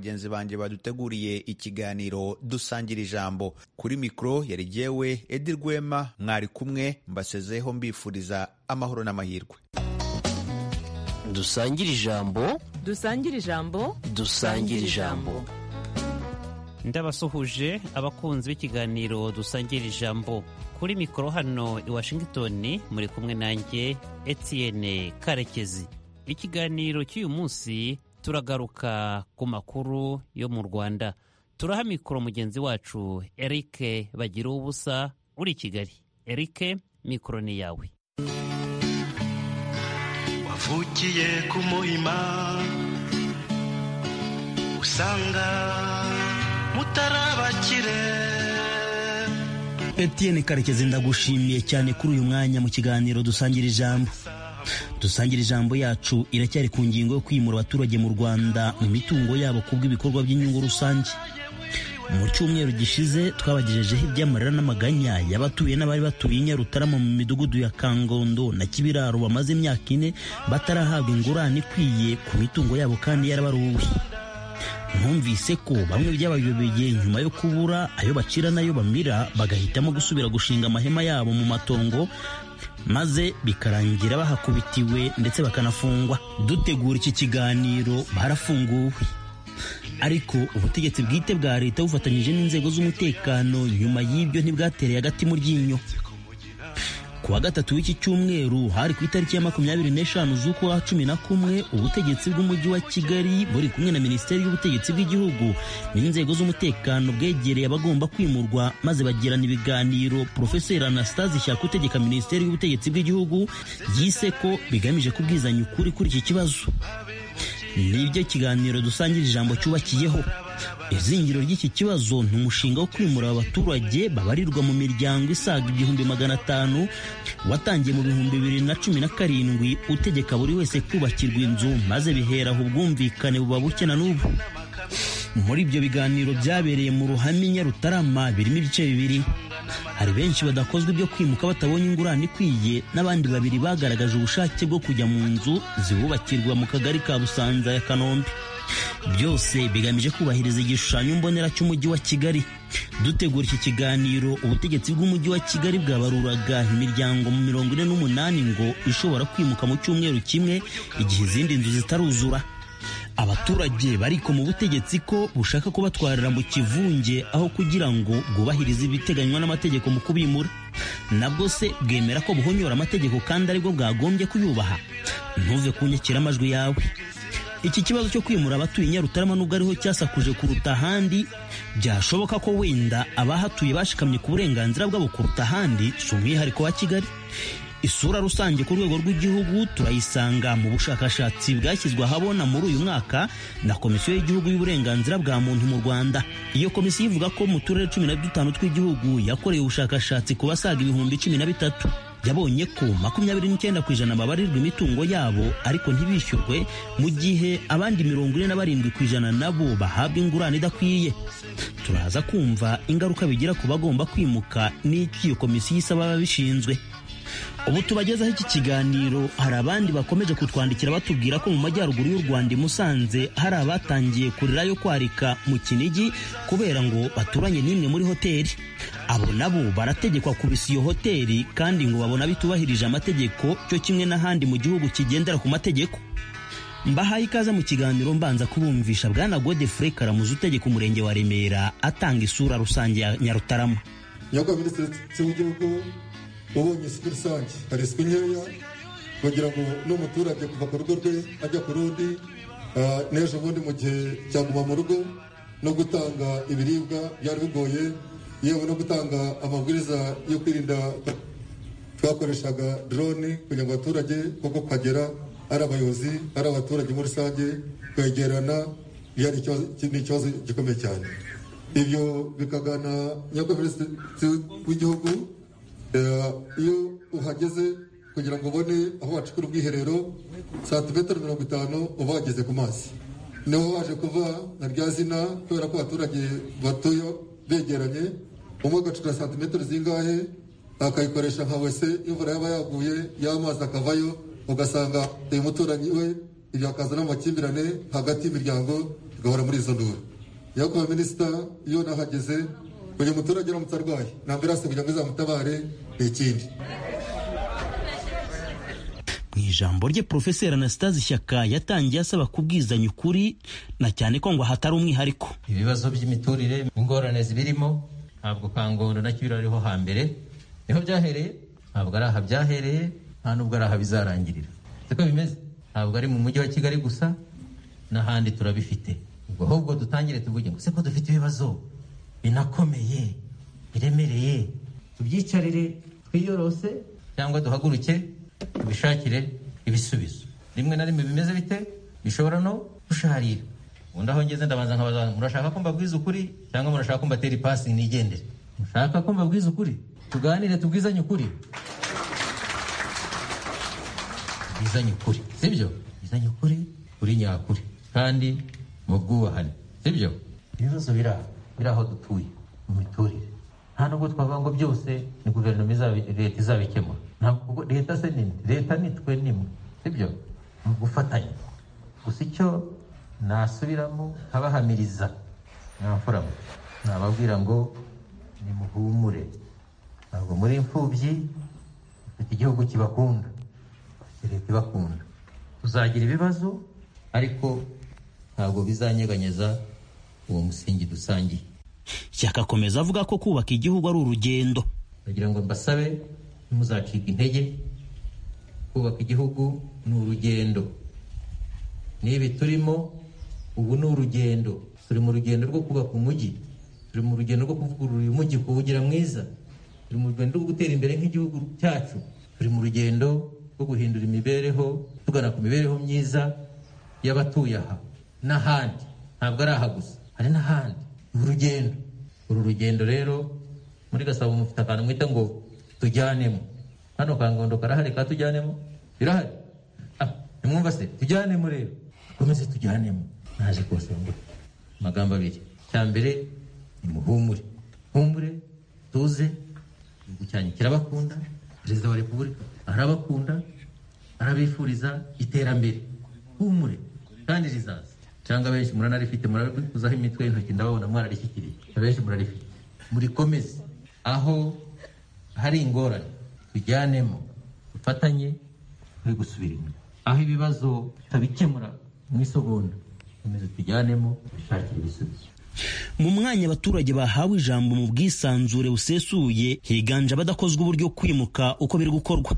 bagenzi banjye baduteguriye ikiganiro dusangira ijambo kuri mikoro yari jyewe edi rwema mwari kumwe mbasezeho mbifuriza amahoro n'amahirwe dusangire ijambo dusangire ijambo dusangire ijambo ndabasuhuje abakunzi b'ikiganiro dusangira ijambo kuri mikoro hano i washington muri kumwe nanjye etienne karekezi ikiganiro cy'uyu munsi turagaruka ku makuru yo mu rwanda turaha mikoro mugenzi wacu eric bagira ubusa uri i kigali eric mikoro ni yawe wavukiye ku muhima usanga mutarabakire Etienne Karekezi ndagushimiye cyane kuri uyu mwanya mu kiganiro dusangira ijambo dusangira ijambo yacu iracyari ku ngingo yo kwimura abaturage mu Rwanda mu mitungo yabo kubw'ibikorwa by'inyungu rusange mu cyumweru gishize twabagejejeho iby'amarira n'amaganya y'abatuye n'abari batuye i Nyarutarama mu midugudu ya Kangondo na Kibiraro bamaze imyaka ine batarahabwa ingurane ikwiye ku mitungo yabo kandi yarabaruwe numvise ko bamwe byabayobeye nyuma yo kubura ayo bacira n'ayo bamira bagahitamo gusubira gushinga amahema yabo mu matongo maze bikarangira bahakubitiwe ndetse bakanafungwa dutegura iki kiganiro barafunguwe ariko ubutegetsi bwite bwa leta bufatanyije n'inzego z'umutekano nyuma y'ibyo ntibwatereye agati mu ryinyo ku wa gatatu w'iki cyumweru hari ku itariki ya makumyabiri n'eshanu z'ukwa cumi na kumwe ubutegetsi bw'umujyi wa kigali buri kumwe na minisiteri y'ubutegetsi bw'igihugu n'inzego z'umutekano bwegereye abagomba kwimurwa maze bagirana ibiganiro porofeseri anastasi shyaka utegeka minisiteri y'ubutegetsi bw'igihugu yise ko bigamije kubwizanya ukuri kuri iki kibazo nibyo kiganiro dusangira ijambo cyubakiyeho izingiro ry'iki kibazo ni umushinga wo kwimura abaturage babarirwa mu miryango isaga igihumbi magana atanu watangiye mu bihumbi bibiri na cumi na karindwi utegeka buri wese kubakirwa inzu maze bihera aho ubwumvikane buba buke na n'ubu muri ibyo biganiro byabereye mu ruhame nyarutarama birimo ibice bibiri hari benshi badakozwa ibyo kwimuka batabonye ingurane ikwiye n'abandi babiri bagaragaje ubushake bwo kujya mu nzu zibubakirwa mu kagari ka busanza ya kanombe byose bigamije kubahiriza igishushanyo mbonera cy'umujyi wa kigali dutegura iki kiganiro ubutegetsi bw'umujyi wa kigali bwabaruraga imiryango mu mirongo ine n'umunani ngo ishobora kwimuka mu cyumweru kimwe igihe izindi nzu zitaruzura abaturage bariko mu butegetsi ko bushaka kubatwarira mu kivunge aho kugira ngo bwubahirize ibiteganywa n'amategeko mu kubimura nabwo se bwemera ko buhonyora amategeko kandi aribwo bwagombye kuyubaha ntuve ku nyakiramajwi yawe iki kibazo cyo kwimura abatuye nyarutarama nubwo ariho cyasakuje kuruta ahandi byashoboka ko wenda abahatuye bashikamye ku burenganzira bwabo kuruta ahandi si umwihariko wa kigali isura rusange ku rwego rw'igihugu turayisanga mu bushakashatsi bwashyizwe ahabona muri uyu mwaka na komisiyo y'igihugu y'uburenganzira bwa muntu mu rwanda iyo komisiyo ivuga ko mu turere cumi na dutanu tw'igihugu yakoreye ubushakashatsi ku basaga ibihumbi cumi na bitatu yabonye ko makumyabiri n'icyenda ku ijana babarirwa imitungo yabo ariko ntibishyurwe mu gihe abandi mirongo ine na barindwi ku ijana nabo bahabwa ingurane idakwiye turaza kumva ingaruka bigira ku bagomba kwimuka n'icyo iyo komisiyo isaba ababishinzwe ubu tubagezaho iki kiganiro hari abandi bakomeje kutwandikira batubwira ko mu majyaruguru y'u rwanda i musanze hari abatangiye kurira yo kwarika mu kinigi kubera ngo baturanye n'imwe muri hoteli abo nabo barategekwa kubisa iyo hoteli kandi ngo babona bitubahirije amategeko cyo kimwe n'ahandi mu gihugu kigendera ku mategeko mbahaye ikaze mu kiganiro mbanza kubumvisha bwana godefure karamuzi utegeka umurenge wa remera atanga isura rusange ya nyarutarama nyakubahwa minisitiri w'igihugu ubonye isuku rusange hari isuku nkeya bagira ngo n'umuturage kuva ku rugo rwe ajya ku rundi ah, n'ejo bundi mu gihe cyaguma mu rugo no gutanga ibiribwa byari bigoye yewe no gutanga amabwiriza yo kwirinda twakoreshaga drone kugira ngo abaturage kuko kuhagera ari abayobozi ari abaturage muri rusange kwegerana byari ikibazo- ni ikibazo gikomeye cyane ibyo bikagana nyakubahwa minisitiri w'igihugu Eh, iyo uhageze kugira ngo ubone aho wacukura ubwiherero santimetero mirongo itanu uba wageze ku mazi niho waje kuva na rya zina kubera ko abaturage batuye begeranye umwe agacura santimetero zingahe akayikoresha nka wese imvura yaba yaguye y'amazi akavayo ugasanga uyu muturanyi we ibyo akazana amakimbirane hagati y'imiryango igahora muri izo nduru iyo kwa minisita iyo nahageze uyu muturage uramutse arwaye nta mbirasi kugira ngo izamutabare ni ikindi mu ijambo rye porofeseri anastase shyaka yatangiye asaba kubwizanya ukuri na cyane ko ngo hatari umwihariko ibibazo by'imiturire ingorane zibirimo ntabwo kangoro nacyo birariho hambere niho byahereye ntabwo ari aha byahereye nta nubwo ari aha bizarangirira siko bimeze ntabwo ari mu mujyi wa kigali gusa n'ahandi turabifite ubwo ahubwo dutangire tuvuge ngo se ko dufite ibibazo binakomeye biremereye tubyicarire twiyorose cyangwa duhaguruke tubishakire ibisubizo rimwe na rimwe bimeze bite bishobora no gusharira ubundi aho ngeze ndabanza nkabaza abantu, murashaka ko mbabwiza ukuri cyangwa murashaka ko mbatera ipasi nigendere mushaka ko mbabwiza ukuri tuganire tubwizanye ukuri tubwizanye ukuri sibyo tubwizanye ukuri kuri nyakuri kandi mu bwubahane sibyo ibibazo biraho biri aho dutuye mu miturire nta nubwo twavuga ngo byose ni guverinoma izabi- leta izabikemura ntabwo kuko leta se ni nde? leta ni twe nimwe sibyo ni ugufatanya gusa icyo nasubiramo nkabahamiriza mwamfuramo nababwira ngo nimuhumure ntabwo muri imfubyi mfite igihugu kibakunda mfite leta ibakunda tuzagira ibibazo ariko ntabwo bizanyeganyeza uwo musingi dusangiye shyaka akomeza avuga ko kubaka igihugu ari urugendo ndagira ngo mbasabe ntimuzacike intege kubaka igihugu ni urugendo n'ibi turimo ubu ni urugendo turi mu rugendo rwo kubaka umujyi turi mu rugendo rwo kuvugurura uyu mujyi kuwugira mwiza turi mu rugendo rwo gutera imbere nk'igihugu cyacu turi mu rugendo rwo guhindura imibereho tugana ku mibereho myiza y'abatuye aha n'ahandi ntabwo ari aha gusa hari n'ahandi ni urugendo uru rugendo rero muri gasabo mufite akantu mwita ngo tujyanemo hano ka ngondo karahari ka tujyanemo birahari Ah, nimwumva se tujyanemo rero dukomeze tujyanemo naje kubasaba ngo amagambo abiri cya mbere ni muhumure humure tuze igihugu cyanyu kirabakunda perezida wa repubulika arabakunda arabifuriza iterambere humure kandi rizaza cyangwa benshi muranarifite murarikuzaho imitwe y'intoki ndababona mwararishyikiye abenshi murarifite murikomeze aho hari ingorane tujyanemo dufatanye turi gusubira inyuma aho ibibazo tutabikemura mu isogonda dukomeze tujyanemo dushakire ibisubizo mu mwanya abaturage bahawe ijambo mu bwisanzure busesuye higanje abadakozwa uburyo kwimuka uko biri gukorwa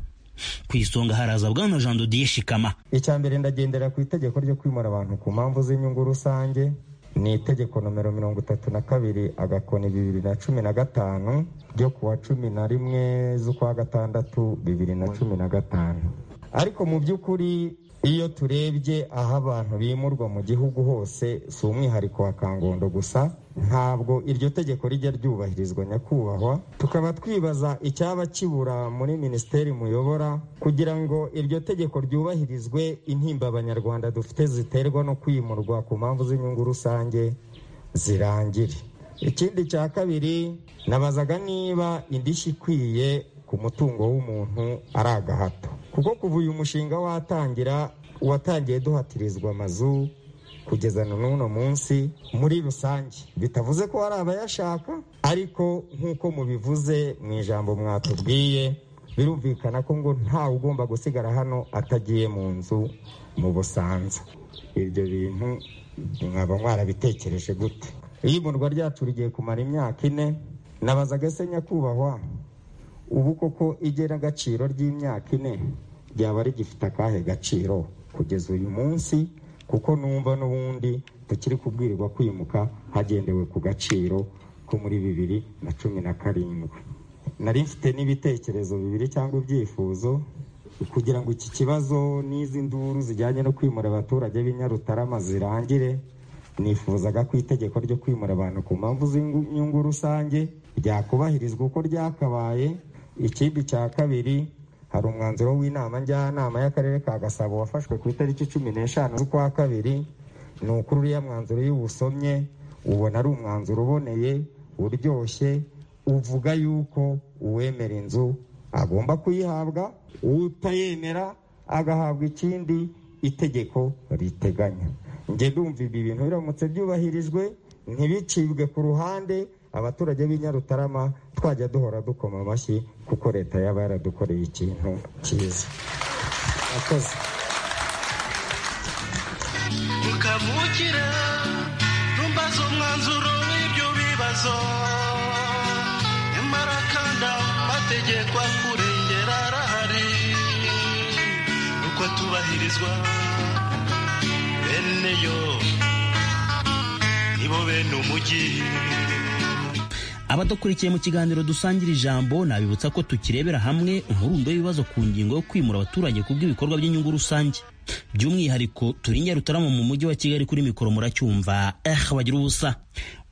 ku isonga haraza bwana jean dodiye shikama icya mbere ndagendera ku itegeko ryo kwimura abantu ku mpamvu z'inyungu rusange ni itegeko nomero mirongo itatu na kabiri agakoni bibiri na cumi na gatanu ryo ku wa cumi na rimwe z'ukwa gatandatu bibiri na cumi na gatanu ariko mu by'ukuri iyo turebye aho abantu bimurwa mu gihugu hose si umwihariko wa kangondo gusa ntabwo iryo tegeko rijya ryubahirizwa nyakubahwa tukaba twibaza icyaba kibura muri minisiteri muyobora kugira ngo iryo tegeko ryubahirizwe intimba abanyarwanda dufite ziterwa no kwimurwa ku mpamvu z'inyungu rusange zirangire ikindi cya kabiri nabazaga niba indishyi ikwiye ku mutungo w'umuntu ari agahato kuko kuva uyu mushinga watangira watangiye duhatirizwa amazu kugeza na n'uno munsi muri rusange bitavuze ko hari abayashaka ariko nk'uko mubivuze mu ijambo mwatubwiye birumvikana ko ngo ntawe ugomba gusigara hano atagiye mu nzu mu busanza ibyo bintu mwaba mwarabitekereje gute iyo imurwa ryacu rigiye kumara imyaka ine nabazaga se nyakubahwa ubu koko igenagaciro ry'imyaka ine ryaba rigifite akahe gaciro kugeza uyu munsi kuko numva n'ubundi tukiri kubwirirwa kwimuka hagendewe ku gaciro ko muri bibiri na cumi na karindwi nari mfite n'ibitekerezo bibiri cyangwa ibyifuzo kugira ngo iki kibazo n'izi nduru zijyanye no kwimura abaturage b'i Nyarutarama zirangire nifuzaga ko itegeko ryo kwimura abantu ku mpamvu z'inyungu rusange ryakubahirizwa uko ryakabaye ikindi cya kabiri hari umwanzuro w'inama njyanama y'akarere ka gasabo wafashwe ku itariki cumi n'eshanu z'ukwa kabiri ni ukuri uriya mwanzuro iyo uwusomye ubona ari umwanzuro uboneye uryoshye uvuga yuko uwemera inzu agomba kuyihabwa utayemera agahabwa ikindi itegeko riteganya njye ndumva ibi bintu biramutse byubahirijwe ntibicibwe ku ruhande abaturage b'i Nyarutarama twajya duhora dukoma amashyi kuko leta yaba yaradukoreye ikintu cyiza murakoze mukavukire ntumbaze umwanzuro w'ibyo bibazo nyamara kandi amategeko kurengera arahari uko tubahirizwa bene yo nibo bene umujyi abadakurikiye mu kiganiro dusangira ijambo nabibutsa ko tukirebera hamwe umurundo w'ibibazo ku ngingo yo kwimura abaturage ku bw'ibikorwa by'inyungu rusange by'umwihariko turi nyarutarama mu mujyi wa kigali kuri mikoro muracyumva eh bagira ubusa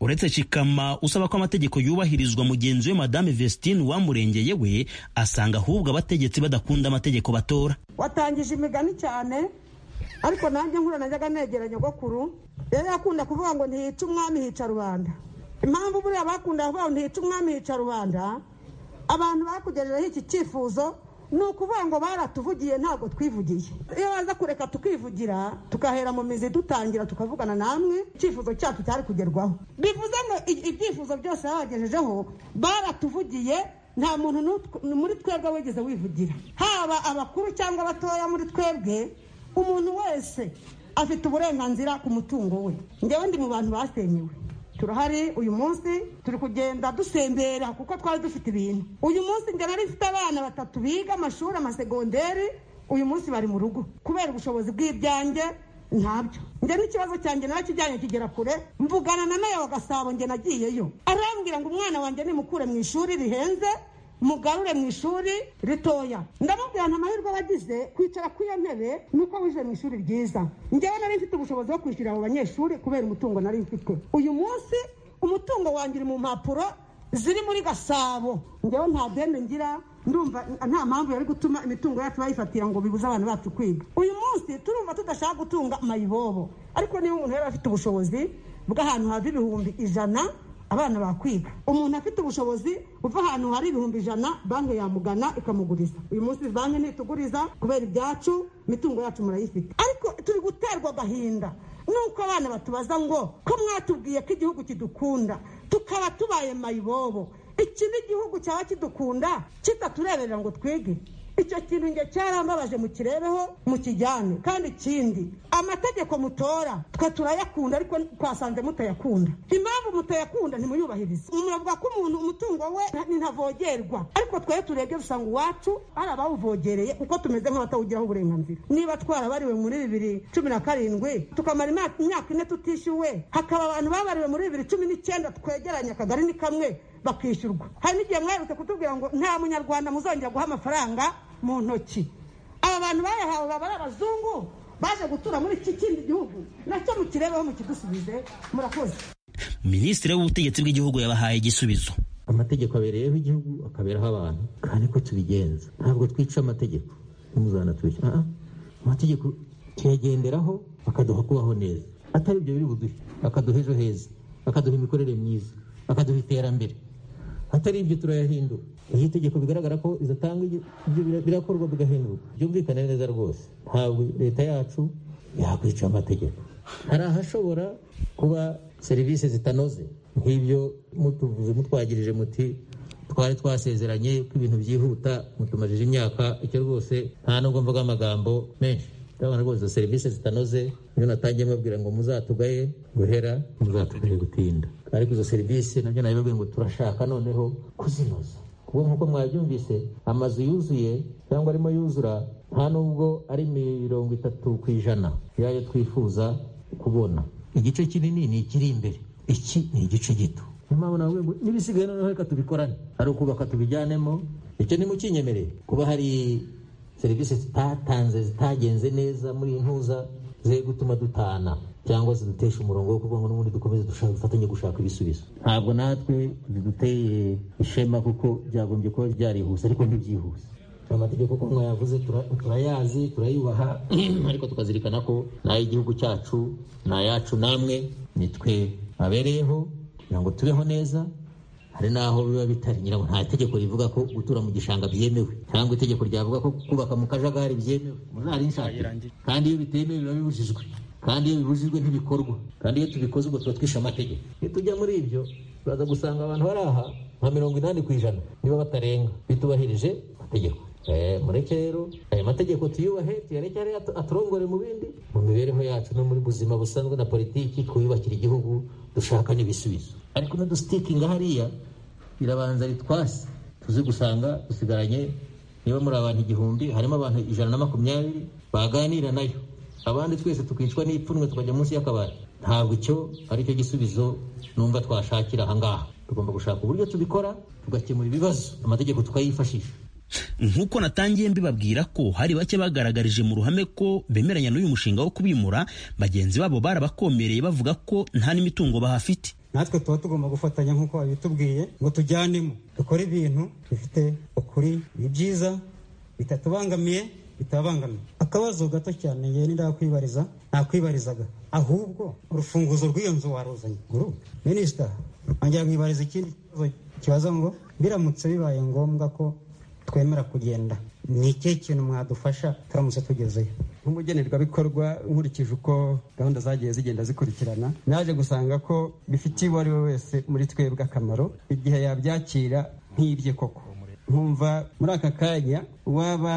uretse shikama usaba ko amategeko yubahirizwa mugenzi we madame vestine wamurengeye we asanga ahubwo abategetsi badakunda amategeko batora watangije imigani cyane ariko nanjye nkura najyaga negera nyogokuru yari akunda kuvuga ngo ntihica umwami hica rubanda impamvu buriya bakunda kuvuga ngo ntihica umwami hica rubanda abantu bakugejejeho iki cyifuzo ni ukuvuga ngo baratuvugiye ntabwo twivugiye iyo baza kureka tukivugira tugahera mu mizi dutangira tukavugana namwe icyifuzo cyacu cyari kugerwaho bivuze ngo i- ibyifuzo byose babagejejeho baratuvugiye nta muntu n'utw- muri twebwe wigeze wivugira haba abakuru cyangwa abatoya muri twebwe umuntu wese afite uburenganzira ku mutungo we ngewe ndi mu bantu basenyewe turahari uyu munsi turi kugenda dusembera kuko twari dufite ibintu uyu munsi njye nari mfite abana batatu biga amashuri amasegonderi uyu munsi bari mu rugo kubera ubushobozi bw'ibyanjye ntabyo njye n'ikibazo cyanjye narakijyanye kigera kure mvugana na meya wa gasabo njye nagiyeyo arambwira ngo umwana wanjye nimukure mu ishuri rihenze mugarure mu ishuri ritoya ndamubwira nta mahirwe aba agize kwicara ku iyo ntebe nuko wije mu ishuri ryiza njyewe nari mfite ubushobozi bwo kwishyurira abo banyeshuri kubera umutungo nari mfite uyu munsi umutungo wanjye uri mu mpapuro ziri muri gasabo njyewe nta deni ngira ndumva nta mpamvu yari gutuma imitungo yacu bayifatira ngo bibuze abantu bacu kwiga uyu munsi turumva tudashaka gutunga mayibobo ariko niba umuntu yari afite ubushobozi bw'ahantu hava ibihumbi ijana abana bakwiga umuntu afite ubushobozi uva ahantu hari ibihumbi ijana banki yamugana ikamuguriza uyu munsi banki ntituguriza kubera ibyacu imitungo yacu murayifite ariko turi guterwa agahinda nuko abana batubaza ngo ko mwatubwiye ko igihugu kidukunda tukaba tubaye mayibobo iki ni igihugu cyaba kidukunda kitatureberera ngo twige icyo kintu njye cyarambabaje mukirebeho mukijyane kandi ikindi amategeko mutora twe turayakunda ariko twasanze mutayakunda impamvu mutayakunda ntimuyubahirize muravuga ko umuntu umutungo we nta- ntavogerwa ariko twebwe turebye dusanga uwacu hari abawuvogereye kuko tumeze nk'abatawugiraho uburenganzira niba twarabariwe muri bibiri cumi na karindwi tukamara imyaka imyaka ine tutishyuwe hakaba abantu babariwe muri bibiri cumi n'icyenda twegeranye akagari ni kamwe bakishyurwa hari n'igihe mwaherutse kutubwira ngo nta munyarwanda muzongera guha amafaranga mu ntoki aba bantu bayahawe baba ari abazungu baje gutura muri iki kindi gihugu nacyo mukirebeho mukidusubize murakoze minisitiri w'ubutegetsi bw'igihugu yabahaye igisubizo amategeko abereyeho igihugu akaberaho abantu kandi ko tubigenza ntabwo twica amategeko ntuzana twica Ah, ah. amategeko tuyagenderaho bakaduha kubaho neza atari ibyo biri buduhe bakaduha ejo heza bakaduha imikorere myiza bakaduha iterambere atari ibyo turayahindura iyo itegeko bigaragara ko ridatanga ibyo ibyo bira- birakorwa bigahinduka byumvikane neza rwose ntabwo leta yacu yakwica amategeko hari ahashobora kuba serivisi zitanoze nk'ibyo mutuvuze mutwagirije muti twari twasezeranye ko ibintu byihuta mutumajije imyaka icyo rwose nta nubwo mvuga amagambo menshi ndabona rwose izo serivisi zitanoze niyo natangiye mbabwira ngo muzatugaye guhera muzatugaye gutinda ariko izo serivisi nabyo nabibabwiye ngo turashaka noneho kuzinoza kuko nk'uko mwabyumvise amazu yuzuye cyangwa arimo yuzura nta nubwo ari mirongo itatu ku ijana y'ayo twifuza kubona igice kinini ni ikiri imbere iki ni igice gito niyo mpamvu navuga ngo n'ibisigaye noneho reka tubikorane ari ukubaka tubijyanemo icyo nimukinyemerere kuba hari serivisi zitatanze zitagenze neza muri ntuza ziri gutuma dutana cyangwa zidutesha umurongo wo kuvuga ngo n'ubundi dukomeze dushaka dufatanye gushaka ibisubizo ntabwo natwe ziduteye ishema kuko byagombye kuba byarihuse ariko ntibyihuse amategeko ko mwayavuze tura- turayazi turayubaha ariko tukazirikana ko ni ay'igihugu cyacu ni ayacu namwe ni twe abereyeho kugira ngo tubeho neza hari n'aho biba bitari nyirango nta tegeko rivuga ko gutura mu gishanga byemewe cyangwa itegeko ryavuga ko kubaka mu kajagari byemewe muzarinshatire kandi iyo bitemewe biba bibujijwe kandi iyo bibujijwe ntibikorwa kandi iyo tubikoze ubwo tuba twishe amategeko iyo tujya muri ibyo turaza gusanga abantu bari aha nka mirongo inani ku ijana niba batarenga bitubahirije amategeko Eh, mureke rero ayo mategeko tuyubahe tuyarekere atu- aturongore mu bindi mu mibereho yacu no muri buzima busanzwe na politiki twiyubakira igihugu dushaka n'ibisubizo ariko n'udusitikinga hariya birabanza ritwasi tuzi gusanga dusigaranye niba muri abantu igihumbi harimo abantu ijana na makumyabiri baganira nayo abandi twese tukicwa n'ipfunwe tukajya munsi y'akabari ntabwo icyo ari cyo gisubizo numva twashakira ahangaha tugomba gushaka uburyo tubikora tugakemura ibibazo amategeko tukayifashisha nk'uko natangiye mbibabwira ko hari bake bagaragarije mu ruhame ko bemeranya n'uyu mushinga wo kubimura bagenzi babo barabakomereye bavuga ko nta n'imitungo bahafite natwe tuba tugomba gufatanya nk'uko babitubwiye ngo tujyanemo dukore ibintu bifite ukuri ni byiza bitatubangamiye bitabangamiye akabazo gato cyane yewe n'indakwibariza ntakwibarizaga ahubwo urufunguzo rw'iyo nzu waruzanye guru minisita nongera mwibariza ikindi kibazo kibaza ngo biramutse bibaye ngombwa ko twemera kugenda ni ikihe kintu mwadufasha turamutse tugezeyo nk'umugenerwabikorwa nkurikije uko gahunda zagiye zigenda zikurikirana naje gusanga ko bifitiye uwo ari we wese muri twebwe akamaro igihe yabyakira nk'ibye koko nkumva muri aka kanya uwaba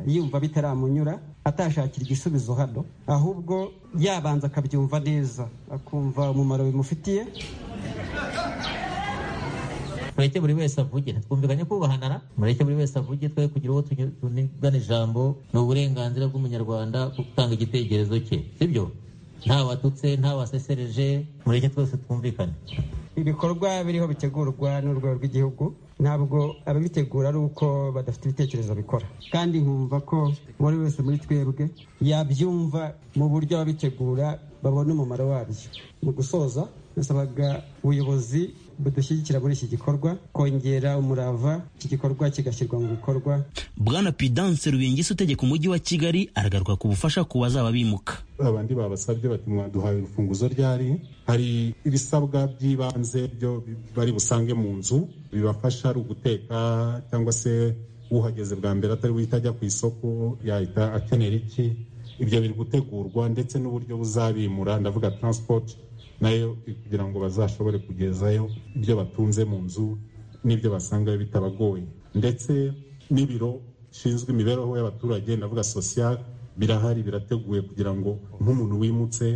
yumva bitaramunyura atashakira igisubizo hano ahubwo yabanza akabyumva neza akumva umumaro bimufitiye mureke buri wese avuge twumvikanye kubahanara mureke buri wese avuge twe kugira uwo tuge- tunigana ijambo ni uburenganzira bw'umunyarwanda bwo gutanga igitekerezo cye sibyo nta watutse nta wasesereje mureke twese twumvikane ibikorwa biriho bitegurwa n'urwego rw'igihugu ntabwo ababitegura ari uko badafite ibitekerezo bikora kandi nkumva ko buri wese muri twebwe yabyumva mu buryo ababitegura babona umumaro wabyo mu gusoza nasabaga ubuyobozi budushyigikira muri iki gikorwa kongera umurava iki gikorwa kigashyirwa mu bikorwa bwana pidanse rubingisi utegeka umujyi wa kigali aragaruka ku bufasha ku bazaba bimuka abandi babasabye bati mwaduhaye urufunguzo ryari hari ibisabwa by'ibanze byo bari busange mu nzu bibafasha ari uguteka cyangwa se uhageze bwa mbere atari buhita ajya ku isoko yahita akenera iki ibyo biri gutegurwa ndetse n'uburyo buzabimura ndavuga transport nayo kugira ngo bazashobore kugezayo ibyo batunze mu nzu n'ibyo basangayo bitabagoye ndetse n'ibiro bishinzwe imibereho y'abaturage ndavuga social birahari birateguye kugira ngo nk'umuntu wimutse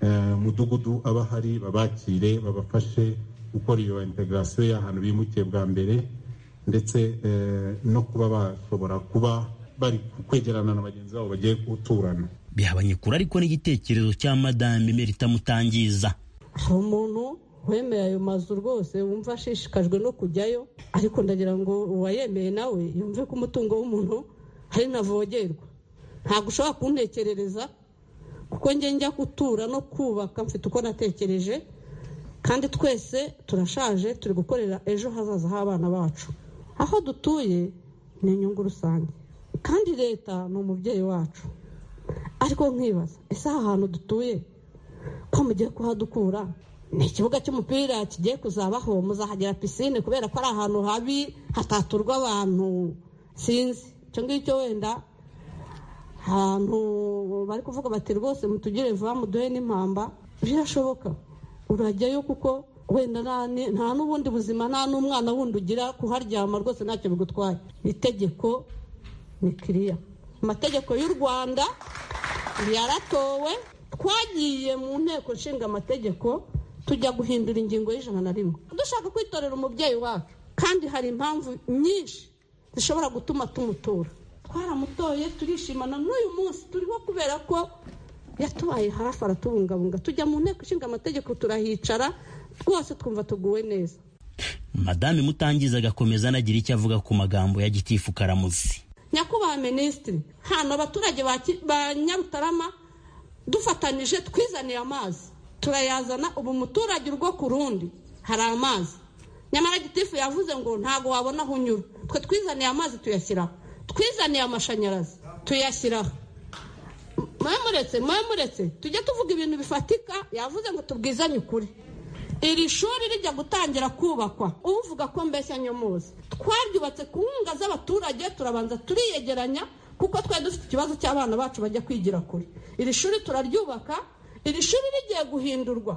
eh, mudugudu aba ahari babakire babafashe gukora iyo integration y'ahantu bimukiye bwa mbere ndetse eh, no kuba bashobora kuba bari kwegerana na bagenzi babo bagiye guturana bihabanye kure ariko n'igitekerezo cya madame merita mutangiza hari umuntu wemeye ayo mazu rwose wumva ashishikajwe no kujyayo ariko ndagira ngo uwayemeye nawe yumve ko umutungo w'umuntu hari ntavogerwa ntabwo ushobora kuntekerereza kuko njye njya gutura no kubaka mfite uko natekereje kandi twese turashaje turi gukorera ejo hazaza h'abana bacu aho dutuye ni inyungu rusange kandi leta ni umubyeyi wacu ariko nkibaza ese aha hantu dutuye ko mugiye kuhadukura ni ikibuga cy'umupira kigiye kuzabaho muzahagera pisine kubera ko ari ahantu habi hataturwa abantu sinzi icyo ngicyo wenda ahantu bari kuvuga bati rwose mutugire vuba muduhe n'impamba birashoboka urajyayo kuko wenda nta ni- nta n'ubundi buzima nta n'umwana wundi ugira kuharyama rwose ntacyo bigutwaye itegeko ni kiriya amategeko y'u rwanda yaratowe twagiye mu nteko nshinga amategeko tujya guhindura ingingo y'ijana na rimwe dushaka kwitorera umubyeyi wacu kandi hari impamvu nyinshi zishobora gutuma tumutora twaramutoye turishimana n'uyu munsi turiho kubera ko yatubaye hafi aratubungabunga tujya mu nteko ishinga amategeko turahicara twose twumva tuguwe neza madame mutangiza agakomeza anagira icyo avuga ku magambo ya gitifu karamuzi nyakubahwa minisitiri hano abaturage ba Ki- ba nyarutarama dufatanyije twizaniye amazi turayazana ubu umuturage urwo ku rundi hari amazi nyamara gitifu yavuze ngo ntabwo wabona aho unyura twe twizaniye amazi tuyashyiraho twizaniye amashanyarazi tuyashyiraho mwe muretse mwe muretse tujye tuvuga ibintu bifatika yavuze ngo tubwizanye ukuri iri shuri rijya gutangira kubakwa uvuga ko mbese nyomuzi twaryubatse ku nkunga z'abaturage turabanza turiyegeranya kuko twari dufite ikibazo cy'abana bacu bajya kwigira kure iri shuri turaryubaka iri shuri rigiye guhindurwa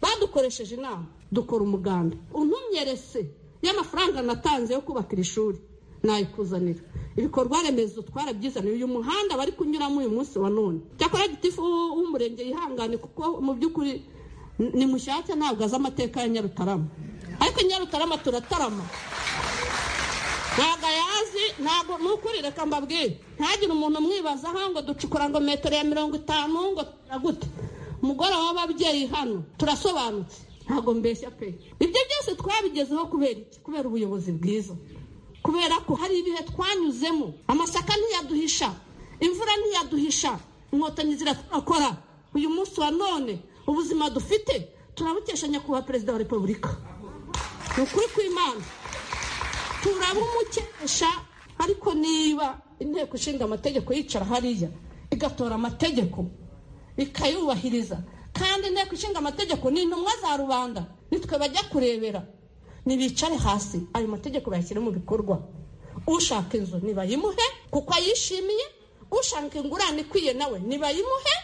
badukoresheje inama dukora umuganda untumyerese y'amafaranga natanze yo kubaka iri shuri nayikuzanira ibikorwa remezo twarabyizaniye uyu muhanda bari kunyuramo uyu munsi wa none cyakora gitifu w'umurenge yihangane kuko mu by'ukuri ni mushyashya ntabwo azi amateka ya nyarutarama ariko nyarutarama turatarama ntabwo ayazi ntabwo ni ukuri reka mbabwire ntagire umuntu umwibazaho ngo ducukura ngo metero ya mirongo itanu ngo gute umugore w'ababyeyi hano turasobanutse ntabwo mbeshya pe ibyo byose twabigezeho kubera iki kubera ubuyobozi bwiza kubera ko hari ibihe twanyuzemo amasaka ntiyaduhisha imvura ntiyaduhisha inkotanyi zirakora uyu munsi wa none ubuzima dufite turabukesha nyakubahwa perezida wa repubulika ni ukuri kw'imana turabumukesha ariko niba inteko ishinga amategeko yicara hariya igatora amategeko ikayubahiriza kandi inteko ishinga amategeko ni intumwa za rubanda nitwe bajya kurebera ntibicare hasi ayo mategeko bayashyire mu bikorwa ushaka inzu ntibayimuhe kuko ayishimiye ushaka ingurane ikwiye nawe ntibayimuhe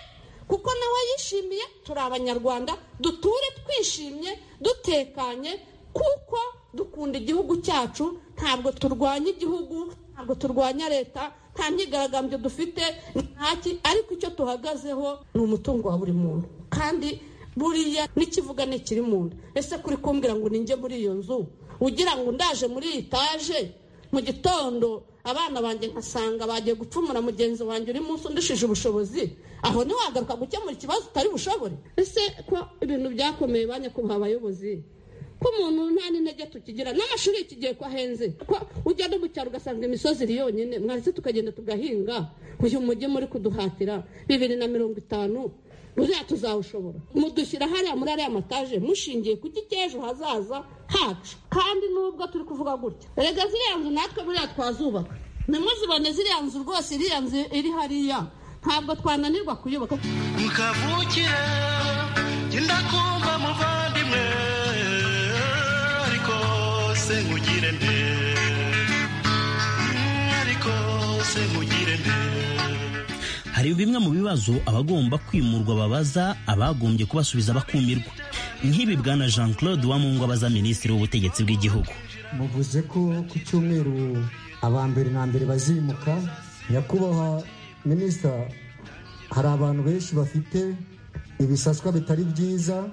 kuko nawe yishimiye turi abanyarwanda duture twishimye dutekanye kuko dukunda igihugu cyacu ntabwo turwanya igihugu ntabwo turwanya leta nta myigaragambyo dufite ntaki ariko icyo tuhagazeho ni umutungo wa buri muntu kandi buriya n'ikivuga ni ikiri mu nda ese kuri kumbwira ngo ninjye muri iyo nzu ugira ngo ndaje muri iyi taje mu gitondo abana banjye nkasanga bagiye gupfumura mugenzi wanjye uri munsi undushije ubushobozi aho ntiwagaruka gukemura ikibazo utari bushobore ese ko ibintu byakomeye ba nyakubahwa abayobozi ko umuntu nta n'intege tukigira n'amashuri kigiye ko ahenze ko ujya no mu cyaro ugasanga imisozi iri yonyine mwese tukagenda tugahinga uyu mujyi muri kuduhatira bibiri na mirongo itanu buriya tuzawushobora mudushyira hariya muri ariya mataje mushingiye ku cy'ejo hazaza hacu kandi nubwo turi kuvuga gutya rega ziriya nzu natwe buriya twazubaka ntimuzibone ziriya nzu rwose iriya nzu iri hariya ntabwo twananirwa kuyubaka mukavukira genda kumva muvandimwe ariko se nkugire nte ariko se nkugire nte hari bimwe mu bibazo abagomba kwimurwa babaza abagombye kubasubiza bakumirwa nk'ibi bwana jean claude wamungu abaza minisitiri w'ubutegetsi bw'igihugu muvuze ko ku cyumweru aba mbere na mbere bazimuka nyakubahwa minisita hari abantu benshi bafite ibisaswa bitari byiza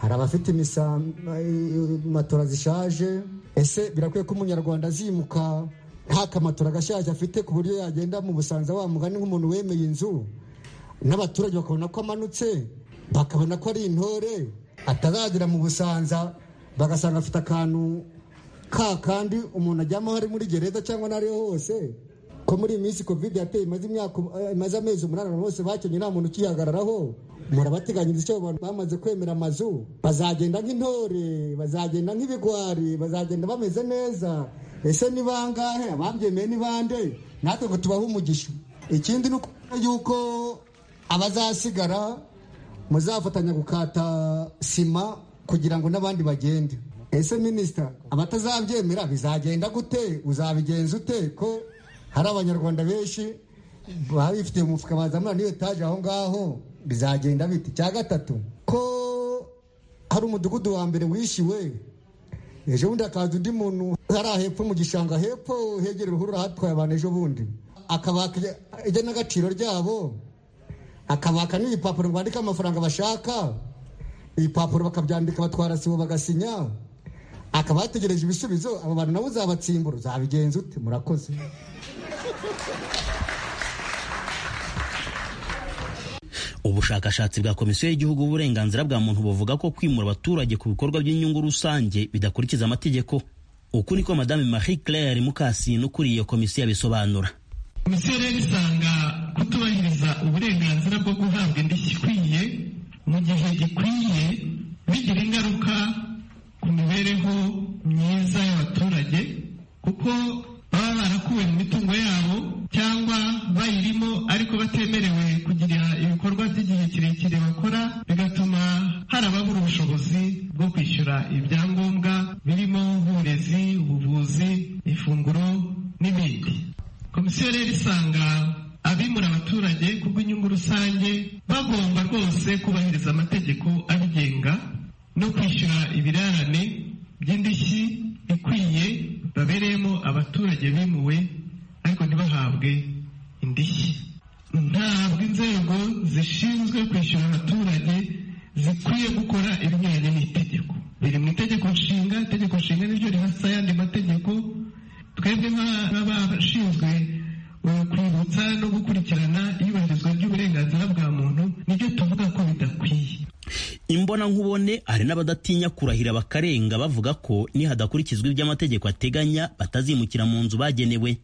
hari abafite matora zishaje ese birakwiye ko umunyarwanda azimuka nta kamatora agashyashya afite ku buryo yagenda mu busanza wamugani nk'umuntu wemeye inzu n'abaturage bakabona ko amanutse bakabona ko ari intore atazagera mu busanza bagasanga afite akantu ka kandi umuntu ajyamo hari muri gereza cyangwa n'ariho hose ko muri iyi minsi kovide yateye imaze amezi umunani bose bakenye nta muntu ukihagararaho murabateganyiriza icyo abantu bamaze kwemera amazu bazagenda nk'intore bazagenda nk'ibigwari bazagenda bameze neza ese ni bangahe ababyemeye ni bande natwe ngo tubahe umugisha ikindi ni ukubona yuko abazasigara muzafatanya gukata sima kugira ngo n'abandi bagende ese minisita abatazabyemera bizagenda gute uzabigenza ute ko hari abanyarwanda benshi baba bifitiye umufuka baza muri iyo etaje aho ngaho bizagenda biti cya gatatu ko hari umudugudu wa mbere wishyuwe ejo bundi hakaza undi muntu hariya hepfo mu gishanga hepfo hegera uruhurura hatwaye abantu ejo bundi akabaka igenagaciro ryabo akabaka n'ibipapuro bandika amafaranga bashaka ibipapuro bakabyandika batwara sibo bagasinya akaba yategereje ibisubizo aba bantu nabo uzabatsimbura uzabigenza ute murakoze ubushakashatsi bwa komisiyo y'igihugu y'uburenganzira bwa muntu buvuga ko kwimura abaturage ku bikorwa by'inyungu rusange bidakurikiza amategeko uku niko madame marie claire mukasine ukuriye iyo komisiyo abisobanura komisiyo rero isanga kutubahiriza uburenganzira bwo guhabwa indishyi ikwiye mu gihe gikwiye bigira ingaruka ku mibereho myiza y'abaturage kuko baba barakuwe mu mitungo yabo cyangwa bayirimo ariko batemerewe kugira ibikorwa by'igihe kirekire bakora bigatuma hari ababura ubushobozi bwo kwishyura ibyangombwa birimo nk'uburezi ubuvuzi ifunguro n'ibindi komisiyo rero isanga abimura abaturage kubw'inyungu rusange bagomba rwose kubahiriza mbona nkubone hari n'abadatinya kurahira bakarenga bavuga ko nihadakurikizwa ibyo amategeko ateganya batazimukira mu nzu bagenewe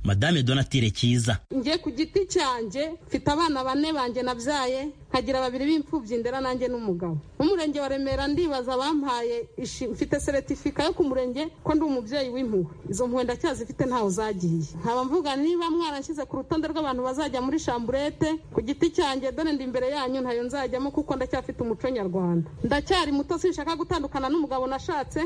madame donatire cyiza njye ku giti cyanjye mfite abana bane banjye nabyaye nkagira babiri b'imfubyi ndera nanjye n'umugabo umurenge wa remera ndibaza bampaye ishi- mfite seretifika yo ku murenge ko ndi umubyeyi w'impuhwe izo mpuhwe ndacyazifite ntaho zagiye nkaba mvuga niba mwarashyize ku rutonde rw'abantu bazajya muri shamburete ku giti cyanjye dore ndi imbere yanyu ntayo nzajyamo kuko ndacyafite umuco nyarwanda ndacyari muto sinshaka gutandukana n'umugabo nashatse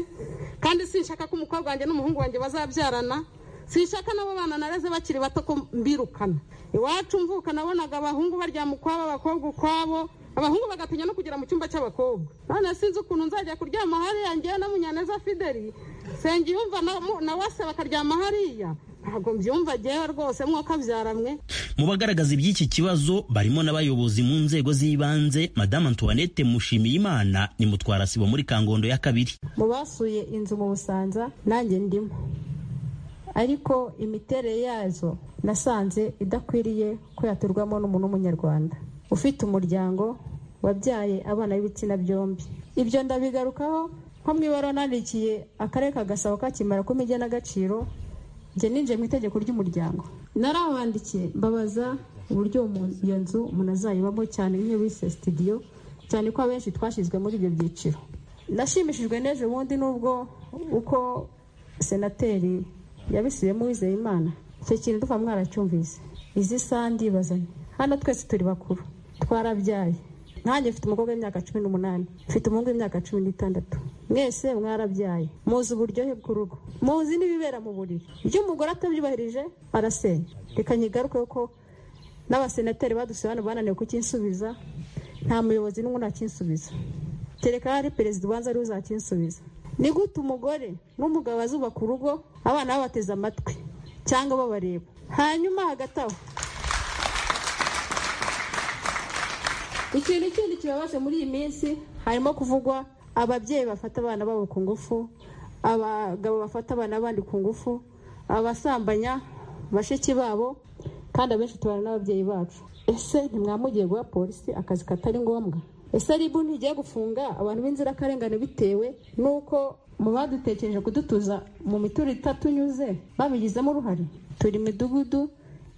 kandi sinshaka ko umukobwa wanjye n'umuhungu wanjye bazabyarana sinshaka nabo bana nareze bakiri bato ko mbirukana iwacu mvuka nabonaga abahungu baryama ukwabo abakobwa ukwabo abahungu bagatinya no kugera mu cyumba cy'abakobwa none sinzi ukuntu nzajya kuryama hariya ngewe na munyaneza fideli sengiyumva na na wase bakaryama hariya ntabwo mbyumva ngewe rwose mwuka byaramwe mu bagaragaza iby'iki kibazo barimo n'abayobozi mu nzego z'ibanze madame antoinette mushimiyimana ni mutwarasibo muri kangondo ya kabiri mu basuye inzu mu busanza nanjye ndimo ariko imiterere yazo nasanze idakwiriye ko yaturwamo n'umuntu w'umunyarwanda ufite umuryango wabyaye abana b'ibitsina byombi ibyo ndabigarukaho nko mu ibaruwa nandikiye akarere ka gasabo kakimara kuma igenagaciro njye ninjiye mu itegeko ry'umuryango narabandikiye mbabaza uburyo umuntu- iyo nzu umuntu azayibamo cyane nk'iyo bise sitidiyo cyane ko abenshi twashyizwe muri ibyo byiciro nashimishijwe n'ejo bundi n'ubwo uko senateri yabisubiyemo wizeye imana icyo kintu duka mwaracyumvise izi sandi bazanye hano twese turi bakuru twarabyaye nkanjye mfite umukobwa w'imyaka cumi n'umunani mfite umuhungu w'imyaka cumi n'itandatu mwese mwarabyaye muzi uburyohe bw'urugo muzi n'ibibera mu buriri iyo umugore atabyubahirije arasenya reka nyigaruke ko n'abasenateri badusuye hano bananiwe kukinsubiza nta muyobozi n'umwe ntakinsubiza kereka ari perezida ubanza ariwe uzakinsubiza ni gute umugore n'umugabo bazubaka urugo abana babateze amatwi cyangwa babareba hanyuma hagati aho ikintu kindi kibabaje muri iyi minsi harimo kuvugwa ababyeyi bafata abana babo ku ngufu abagabo bafata abana bandi ku ngufu abasambanya bashiki babo kandi abenshi tubana n'ababyeyi bacu ese ntimwamugiye guha polisi akazi katari ngombwa ese ribu ntigiye gufunga abantu b'inzirakarengane bitewe n'uko mu badutekereje kudutuza mu miturire itatunyuze babigizemo uruhare turi midugudu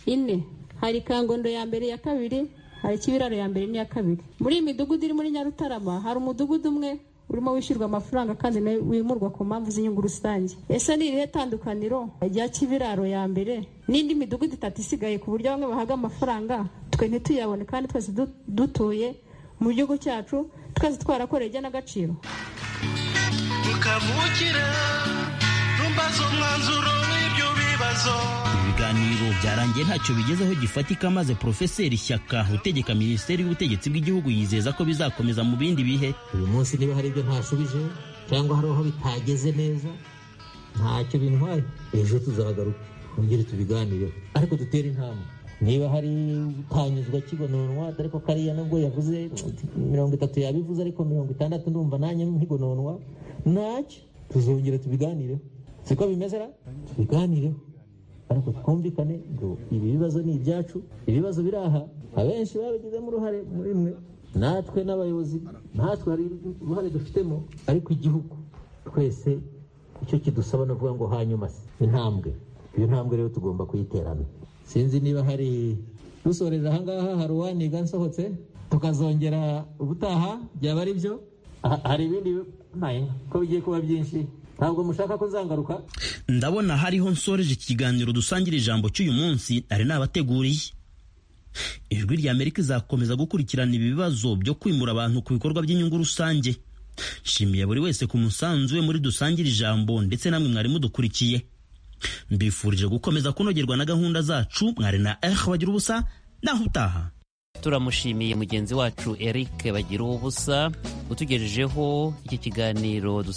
ine hari kangondo ya mbere ya kabiri hari kibiraro ya mbere n'iya kabiri muri iyi midugudu iri muri nyarutarama hari umudugudu umwe urimo wishyurwa amafaranga kandi nawe wimurwa ku mpamvu z'inyungu rusange ese ni irihe tandukaniro rya kibiraro ya mbere n'indi midugudu itatu isigaye ku buryo bamwe bahaga amafaranga twe ntituyabone kandi twese du- dutuye mu gihugu cyacu twese twarakoreye igenagaciro mukavukira ntumbaze umwanzuro w'ibyo bibazo ibiganiro byarangiye ntacyo bigezeho gifatika maze porofeseri shyaka utegeka minisiteri y'ubutegetsi bw'igihugu yizeza ko bizakomeza mu bindi bihe uyu munsi niba hari ibyo ntashubije cyangwa hari aho bitageze neza ntacyo bintwaye ejo tuzagaruka twongere tubiganireho ariko dutere intambwe niba hari utanyuzwa kigononwa dore ko kariya nubwo yavuze mirongo itatu yabivuze ariko mirongo itandatu ndumva nanjye nkigononwa ntacyo tuzongera tubiganireho siko bimeze ra tubiganireho ariko twumvikane ngo ibi bibazo ni ibyacu ibibazo biri aha abenshi babigizemo uruhare muri mwe natwe n'abayobozi natwe hari uruhare dufitemo ariko igihugu twese icyo kidusaba ni ukuvuga ngo hanyuma se intambwe iyo ntambwe rero tugomba kuyiterana sinzi niba hari dusoreza ahangaha hari uwaniga nsohotse tukazongera ubutaha byaba ari byo Ha- hari ibindi bi- nayo ko bigiye kuba byinshi ntabwo mushaka ko nzangaruka ndabona hariho nsoreje ikiganiro dusangira ijambo cy'uyu munsi ari nabateguriye ijwi rya amerika izakomeza gukurikirana ibibazo byo kwimura abantu ku bikorwa by'inyungu rusange nshimiye buri wese ku musanzu we muri dusangira ijambo ndetse namwe mwari mudukurikiye mbifurije gukomeza kunogerwa na gahunda zacu mwari na ehe bagira ubusa naho utaha turamushimiye mugenzi wacu eric bagira ubusa utugejejeho iki kiganiro dusangira